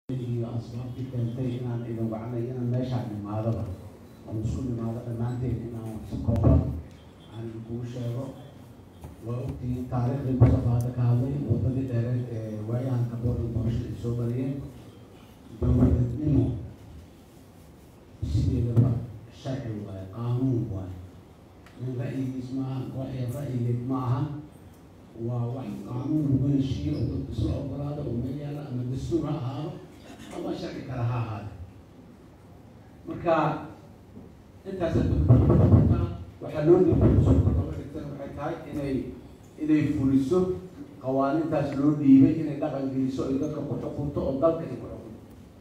iyo asbaabtii keentay inaan idin wacnay inaan meeshaan imaadaba oon isku imaado dhammaanteen inaan si kooban aan idinkugu sheego waa ogtihiin taariikhdii musafaada ka hadlay wadadii dheereed ee waayahan kaboorda doorashada ay soo mariyeen dowladnimo sideedaba sharci waaye qaanuun waaye nin ra'yigiis maaha waxay ra'yigeed ma aha waa wax qaanuun lagu heshiiyo oo dadku isla ogolaado oo meel yaala ama dastuur ha ahaado ama sharci kale ha ahaado marka intaas waxaa loo dhiibay dhigtan waxay tahay inay inay fuliso qawaanintaas loo dhiibay inay dhaqan geliso ay dadka ku xukunto oo dalka ay ku xukunto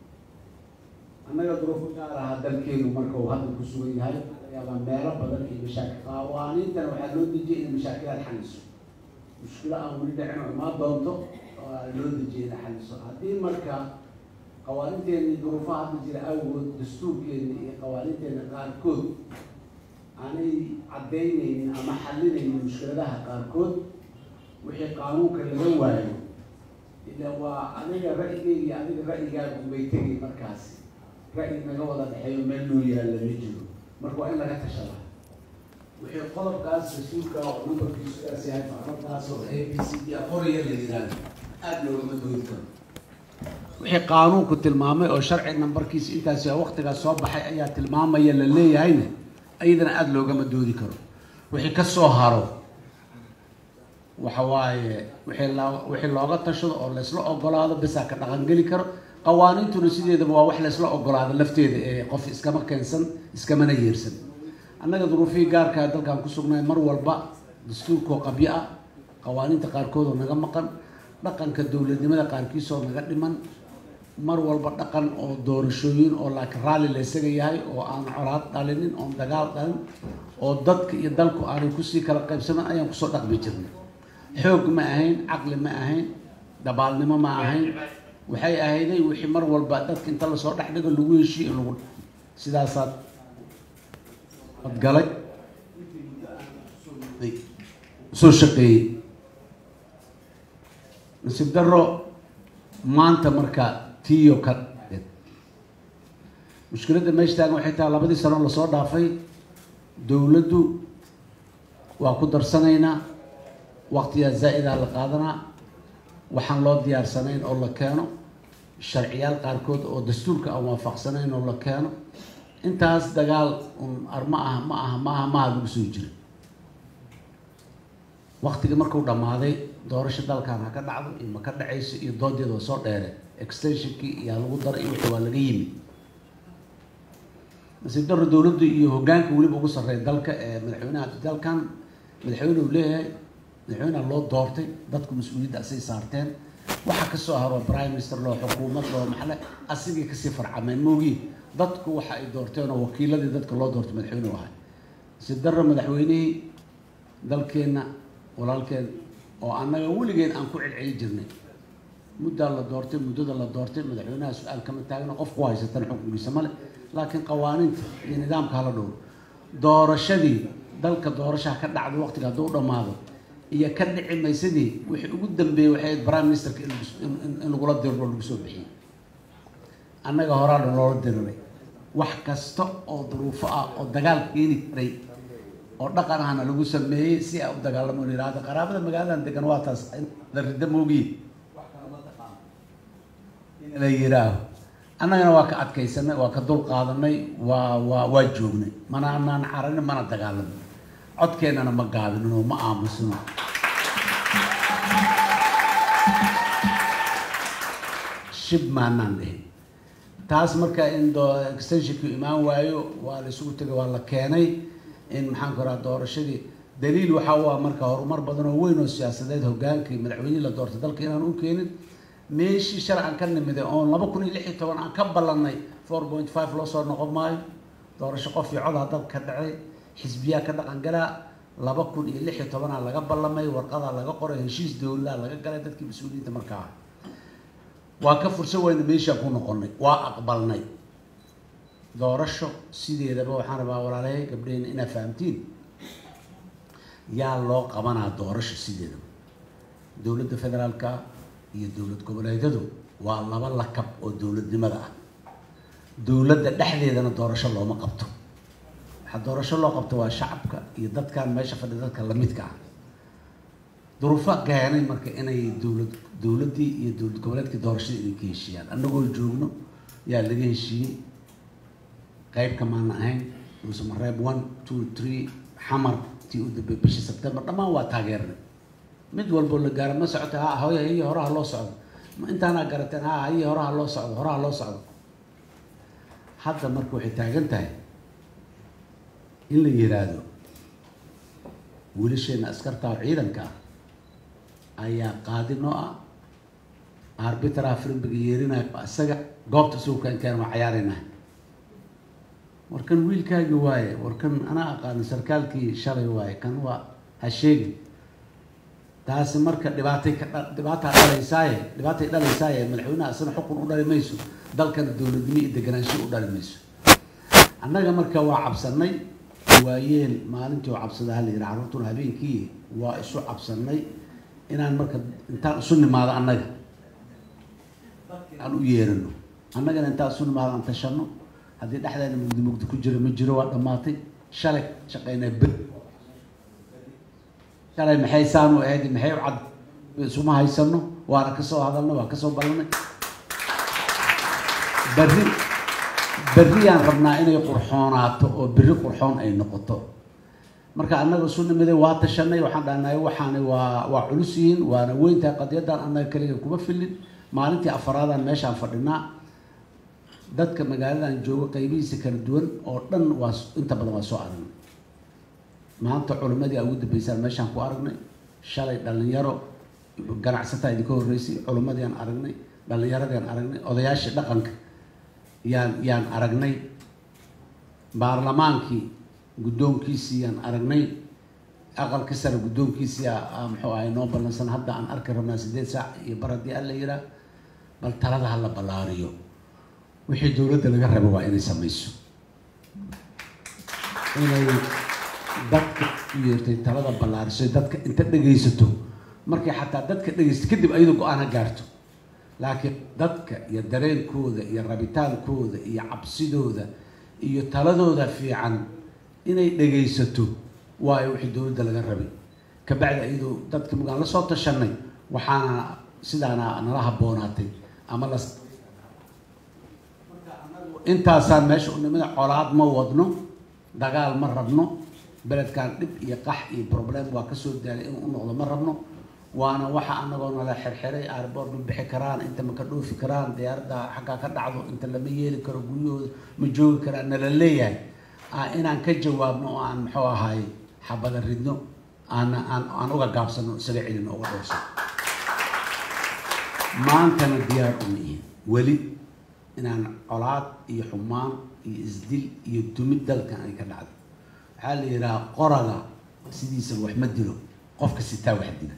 annaga duruufo gaar aha dalkeenu marka uu hadda ku sugan yahay laga yaabaa meelo badan iyo mashaakil qawaaniintana waxaa loo dejiyay inay mashaakilaad xaliso mushkilo aan weli dhicin oo imaan doonto oo loo dejiyay inay xaliso haddii marka qawaaninteeni duruufaha hadda jira awgood dastuurkeeni iyo qawaaninteena qaarkood aanay caddaynaynin ama xalinaynin mushkiladaha qaarkood wixii qaanuunka laga waayo ila waa aniga ra'yigeyga iyo adiga ra'yigaagu bay tegay markaasi ra'yi naga wada dhexeeyo meel loo yaalla ma jiro marka waa in laga tashada wixii qodobkaas dastuurka oo numbarkiisu sidaas yahay farmarkaas oo a b c d aqoriya la yidhaahdo aada loogama doodi karo wixii qaanuunku tilmaamay oo sharci nambarkiisa intaas waqtigaas soo baxay ayaa tilmaamaya la leeyahayna ayadana aada loogama doodi karo wixii ka soo haro waxa waaye wixii loo wixii looga tashado oo laysla ogolaado bisaa ka dhaqangeli karo qawaaniintuna sideedaba waa wax laysla ogolaado lafteeda ee qof iskama keensan iskamana yeersan annaga duruufihii gaarkaa dalkan ku sugnaay mar walba dastuurkoo qabyo ah qawaaniinta qaarkood oo naga maqan dhaqanka dowladnimada qaarkiisoo naga dhiman mar walba dhaqan oo doorashooyin oo laakiin raalli la isaga yahay oo aan colaad dhalinin oon dagaal dhalin oo dadka iyo dalku aanay kusii kala qaybsaman ayaan kusoo dhaqmi jirnay xoog ma ahayn caqli ma ahayn dabaalnimo ma ahayn waxay ahayday wixii mar walba dadka inta lasoo dhex dhigo lagu heshiiyo in lagu sidaasaad adgalay soo shaqeeyey nasiib daro maanta marka tiyo ka mushkiladda meesha taagan waxay tahay labadii sano lasoo dhaafay dowladdu waa ku darsanaynaa waqtiyaa zaa-idaa la qaadanaa waxaan loo diyaarsanayn oo la keeno sharciyaal qaarkood oo dastuurka aan waafaqsanayn oo la keeno intaas dagaal un ar ma aha ma aha ma aha maha lagu soo jira waktigii markuu dhammaaday doorasho dalkan ha ka dhacdo iyo ma ka dhacayso iyo doodeeda waa soo dheere extensionkii iyaa lagu daray iyo wixii waa laga yimi nasiib daro dowladdu iyo hoggaanka weliba ugu sarreeya dalka ee madaxweynaha dalkan madaxweyne uu leeyahay madaxweyneha loo doortay dadku mas-uuliyadda asay saarteen waxaa kasoo haro prime minister loo xukuumad loo maxle asigii kasii farcameen moogiin dadku waxa ay doorteen oo wakiiladii dadka loo doortay madaxweyne u ahay nasiib daro madaxweynihii dalkeenna walaalkeen oo annaga weligeed aan ku celceli jirnay muddaa la doortay muddada la doortay madaxweynaha su-aal kama taagno qof ku haysatan xukunkiisa male laakiin qawaaniinta iyo nidaamka hala dhowro doorashadii dalka doorashaha ka dhacdo waqtiga hadduu dhammaado iyo ka dhici maysadii wixii ugu dambeeyey waxay ahayd prime ministerka in lagula diriro lagu soo bixiyey annaga horaa dhan loola diriray wax kasta oo duruufo ah oo dagaal keeni karay oo dhaqan ahna lagu sameeyey si ay u dagaalamo la yihahdo qaraabada magaaladan degan waa taas la rida moogiin in la yihaaho annagana waa ka adkaysanay waa ka dul qaadanay waa waa waa joognay mana anaan caranin mana dagaalamin codkeennana ma gaabinin oo ma aamusino shib maanaan dhihin taas marka in extensionku imaan waayo waa la isugu tegay waa la keenay in maxaan ku raha doorashadii daliil waxa u ah marka horumar badan oo weyn oo siyaasadeed hogaankii madaxweynihii la doortay dalka inaan u keenin meeshii shalay aan ka nimiday oon laba kun iyo lix iyo toban aan ka ballanay four point five loo soo noqon maayo doorasho qof iyo codaa dalka ka dhacay xisbiyaa ka dhaqan galaa laba kun iyo lix iyo tobanaa laga ballamay warqadaa laga qoray heshiis dowladaa laga galay dadkii mas-uuliyiinta markaa waa ka fursan wayna meeshaan ku noqonay waa aqbalnay doorasho sideedaba waxaan rabaa walaalahay gabdhehena inaad fahamtiin yaa loo qabanaa doorasho sideedaba dowladda federaalka iyo dowlad goboleedyadu waa laba lakab oo dowladnimada ah dowladda dhexdeedana doorasho looma qabto waxaa doorasho loo qabto waa shacabka iyo dadkan meesha fadhi dadka lamidka ah duruufo keenay marka inay dowlad dowladdii iyo dowlad goboleedkii doorashadii inay ka heshiiyaan annagoo joogno yaa laga heshiiyey qeybka maana ahayn dhuusamareeb one two three xamar tii u dambey bishii sebtembar dhammaan waa taageernay mid walboo la gaaro ma socota ha hooya iyo horaha loo socdo ma intaanaa garateen ha iyo horaha loo socdo horaha loo socdo hadda marka waxay taagan tahay in la yiraahdo wiilasheena askarta oo ciidanka ah ayaa qaadi noo ah arbitra frimbiga yeerinayo isaga goobta isagu keenkeen waa cayaaraynaa warkan wiilkaagi waaye warkan anaa aqaano sarkaalkii shalay waaye kan waa ha sheegin taasi marka dhibaatay ka dha dhibaataa dhalaysaaye dhibaatay dhalaysaaye madaxweynaha isna xukun u dhali mayso dalkana dowladnimo iyo deganaansho u dhali mayso annaga marka waa cabsanay waayeen maalintii oo cabsada hala yidhi carruurtuna habeenkii waa isu cabsanay inaan marka intaan isu nimaado annaga aan u yeerano annagana intaan isu nimaado aan tashano haddii dhexdeena mugdi mugdi ku jiro ma jiro waa dhammaatay shalay shaqaynaa ber shalay maxay saanu ahayd maxay u cad isuma haysano waana kasoo hadalnay waa kasoo ballanay berri berriyaan rabnaa inay qurxoonaato oo berri qurxoon ay noqoto marka annaga isu nimiday waa tashanay waxaan dhahnaay waxaani waa waa culus yihiin waana weyntahay qadiyaddan annaga keliga kuma filin maalintii afaraadaan meeshaan fadhinaa dadka magaaladan jooga qaybihiisa kala duwan oo dhan waa inta badan waa soo aragnay maanta culimadii ugu dambeysaan meeshaan ku aragnay shalay dhalinyaro ganacsataa idinka horreysay culimadii aan aragnay dhalinyaradii aan aragnay odayaashii dhaqanka yaan yaan aragnay baarlamaankii guddoonkiisii yaan aragnay aqalka sare guddoonkiisii muxuu ahay noo ballansan hadda aan arki rabnaa sideed saac iyo bar haddii alla yiraa bal talada hala ballaariyo wixii dowladda laga rabo waa inay samayso inay dadka u yeertay talada ballaariso dadka inta dhegaysato markay xataa dadka dhegaysato kadib ayadu go-aan ha gaarto laakiin dadka iyo dareenkooda iyo rabitaankooda iyo cabsidooda iyo taladooda fiican inay dhegaysato waayo wixii dowladda laga rabay kabacdi ayadoo dadka magaan la soo tashanay waxaana sidaana nala habboonaatay ama la intaasaan meesha unimada colaad ma wadno dagaal ma rabno beledkan dhib iyo qax iyo problem waa kasoo daalay inuu u noqdo ma rabno waana waxa anagoo nala xirxiray airboort ma bixi karaan inta ma ka dhoofi karaan diyaaradda xaggaa ka dhacdo inta lama yeeli karo guryahooda ma joogi karaan nala leeyahay inaan ka jawaabno oo aan muxuu ahaay xabada ridno aan aan aan uga gaabsano isaga celino uga dhowrsan maantana diyaar uma ihin weli inaan colaad iyo xumaan iyo isdil iyo dumid dalkan ay ka dhacdo waxaa la yidhaha qoraga sidiisa wax ma dilo qofka sitaa wax dila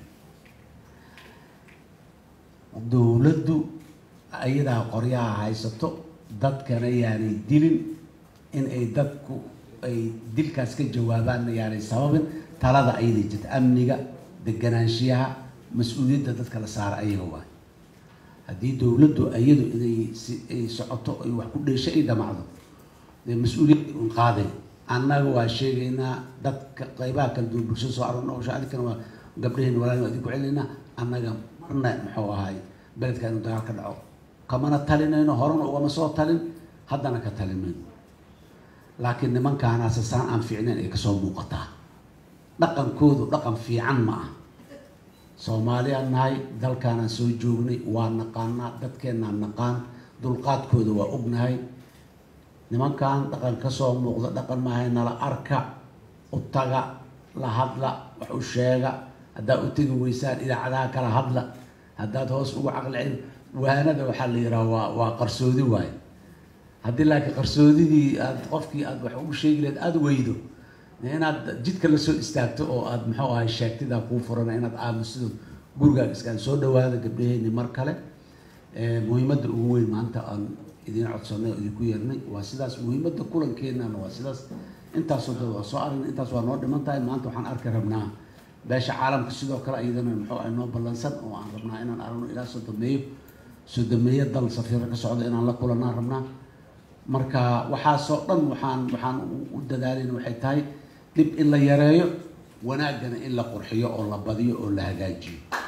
dowladdu ayadaa qoryaha haysato dadkana yaanay dilin in ay dadku ay dilkaas ka jawaabaanna yaanay sababin talada ayaday jirta amniga deganaanshiyaha mas-uuliyadda dadka la saara ayaga waay haddii dowladdu iyadu inay si ay socoto ay wax ku dheesho ay dhamacdo dee mas-uuliyadda un qaaday annaga waa sheegaynaa dadka qaybaha kala duwan bulshada soo aragno oo shacabkana waa gabdhaheen walaalin waa idin ku celinayna annaga marna muxuu ahaay beledka inuu dagaal ka dhaco kamana talinayno horena ugama soo talin haddana ka talimayno laakiin nimankaanaase saan aan fiicnayn ay kasoo muuqataa dhaqankoodu dhaqan fiican ma ah soomaaliyaan nahay dalkaanaan soo joognay waa naqaanaa dadkeennaan naqaan dulqaadkooda waa ognahay nimankan dhaqan kasoo muuqda dhaqan maahay nala arka u taga la hadla wax u sheega haddaad u tegi weysaan idaacadaha kala hadla haddaad hoos ugu caqli celin waanada waxaa la yidhaha waa waa qarsoodi waaye haddii laakiin qarsoodidii aad qofkii aad wax ugu sheegi lahayd aada weydo inaad jidka lasoo istaagto oo aad muxuu ahay sheegtidaa kuu furana inaad aamusido gurigaaga iskaan soo dhawaada gabdhaheyni mar kale muhiimadda ugu weyn maanta aan idiin codsanay oo idinku yeernay waa sidaas muhiimadda kulankeenana waa sidaas intaasoo dad waa soo aragnay intaas waa noo dhiman tahay maanta waxaan arki rabnaa beesha caalamka sidoo kale iyadana muxuu ahay noo ballansan oo aan rabnaa inaan aragno ilaa soo dameeyo sodomeeyo dal safiiro ka socda inaan la kulanaan rabnaa marka waxaasoo dhan waxaan waxaan u dadaalayna waxay tahay dhib in la yareeyo wanaaggana in la qurxiyo oo la badiyo oo la hagaajiyo